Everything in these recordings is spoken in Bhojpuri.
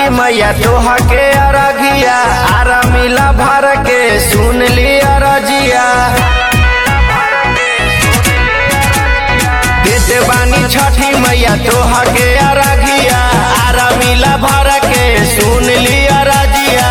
छठी मैया तोहा के अरघिया आरा मिला भर के सुन ली अरजिया देते बानी छठी मैया तोहा के अरघिया आरा मिला भर के सुन ली अरजिया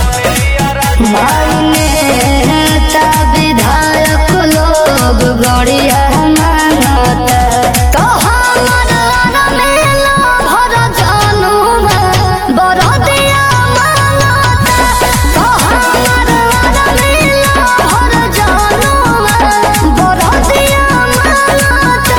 नेता विधायक लोग गड़िया मानता तो हमर मेला भर जानू बरदिया मानता तो हमर मेला भर जानू बरदिया मानता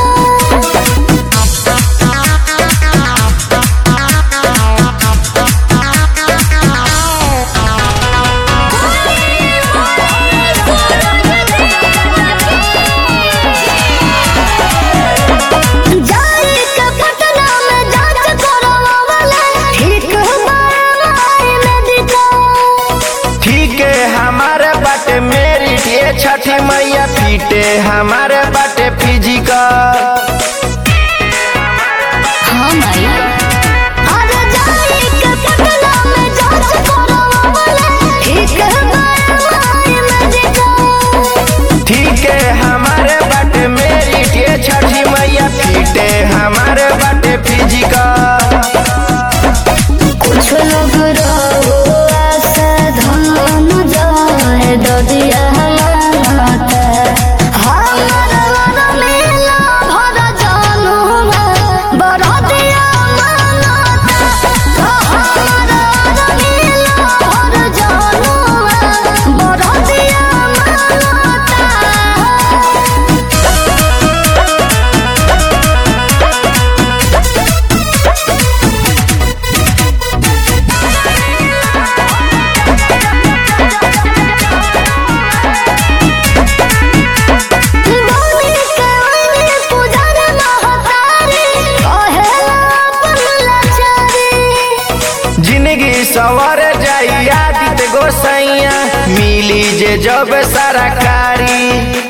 जाई के पटना में जांच करवावले ठीक बाई मेडिकल ठीक है हमारे बाटे मेरी ये छठी मैया पीटे हमारे बाटे फिजिकल हाँ माई अरे जाई के पटना में जांच करवावले ठीक बाई मेडिकल ठीक है हमारे बाटे मेरी ये छठी मैया पीटे हमारे बाटे फिजिकल कुछ लोग रहो ऐसे धन जाए ददिया मानता हमारा मेला भर जानू बरदिया मानता हमारा मेला भर जानू बरदिया मानता बोली के ओइनी पूजन महतारी कहेला अपन लाचारी जिंदगी सवर जाई आदित गोसैया मिली जे जब सरकारी